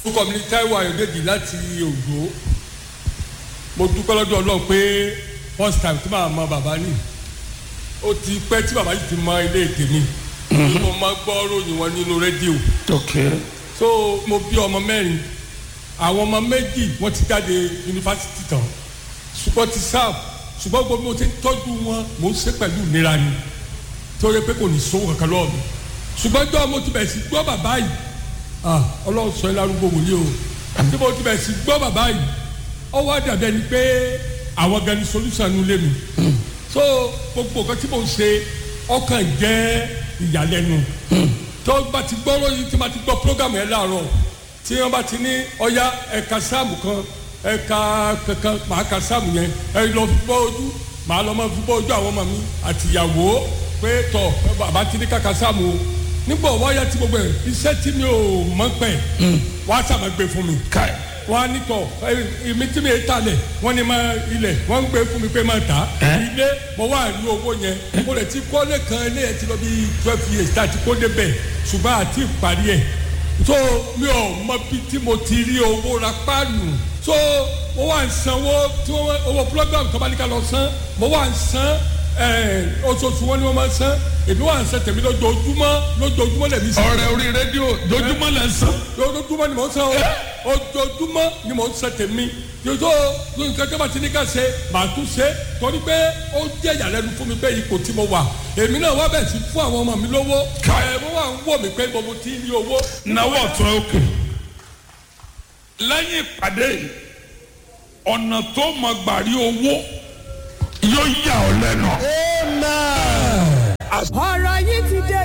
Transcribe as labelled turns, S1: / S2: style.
S1: orúkọ mi ní Táíwò Ayọ̀dèjì láti Ògbó mo dúpẹ́ lọ́dọ̀ Ọlọ́run pé first time tí màá mọ bàbá ni ó ti pẹ́ tí bàbá yìí ti mọ ilé tèmi mo máa gbọ́ ròyìn wọn nínú rédíò
S2: ok
S1: so mo bí ọmọ mẹ́rin àwọn ọmọ méjì wọ́n ti jáde yunifásitì tán ṣùgbọ́n ti sáà ṣùgbọ́n gbogbo mo ti ń tọ́jú wọn mo ń ṣe pẹ̀lú ìnira ni torí pé kò ní sówó kankan lọ́wọ́ mi ṣùgbọ́n jọ́ mo ti bẹ̀rẹ̀ sí gbọ́ bàbá yìí ah ọlọ́run sọ ẹ́ lárúgbó wòlíì o tí mo ti bẹ̀rẹ̀ sí gbọ́ bàbá yìí ó wá dàbẹ́ ni pé àwọn gan ni solution nu lé mi so gbogbo nǹkan tí mo ń ṣe ọkàn jẹ́ ìyàlẹ́nu tó bá ti gbọ́ lóyún tí ma ti gbọ́ program yẹn láàárọ̀ tí wọ́n bá ti ní ọya ẹ̀ka sáàmù kan ẹ̀ka kankan màá ka sáàmù yẹn ẹ lọ fi bọ́ ojú màá lọ máa fi bọ́ ojú àwọn ọmọ mi àtìyàwó pé tọ̀ bàbá ti ní kàkà sáàmù o nígbà wáyà tí gbogbo ẹ̀ iṣẹ́ tí mi ò mọ̀ pẹ̀ wàá sàmà gbé fún mi
S2: káì
S1: wọ́n á ní tọ̀ èmi tí mi yé talẹ̀ wọ́n ní máa ilẹ̀ wọ́n ń gbé fún mi pé máa tà á ilé mo wá rí owó yẹn mo lè ti kọ́lé kan ilé yẹn ti lọ bí twelve years tá a ti kó débẹ̀ ṣùgbọ́n àti ìparí ẹ̀ so mi ò mọ bí tí mo ti rí owó ra páànù so mo wá ń sanwó tí wọ́n owó program tó bá ní ká lọ san mo wá ń san oṣooṣù wọn ni wọ́n máa ń san èmi wà ń san tèmi lójoojúmọ́ lójoojúmọ́ lèmi san
S2: ọ̀rẹ́ orí rédíò dojúmọ́ lẹ sàn.
S1: ojoojúmọ́ ni mò ń san o ojoojúmọ́ ni mò ń san tèmi yòtò nǹkan tó bá ti ní ká ṣe màá tún ṣe torí pé ó jẹ́ ìyàlẹ́nu fún mi pé ipò tí mo wà èmi náà wá bẹ̀ sí fún àwọn ọmọ mi lówó ẹ̀ mo wà ń wò mí pé mo ti ní owó.
S2: náwó ọ̀tún òkè lẹ́yìn ìpàdé yìí ọ̀nà tó mọ̀ gbàrí owó yóò yà ọ́ lẹ́nu.
S3: ọ̀rọ̀ yìí ti dé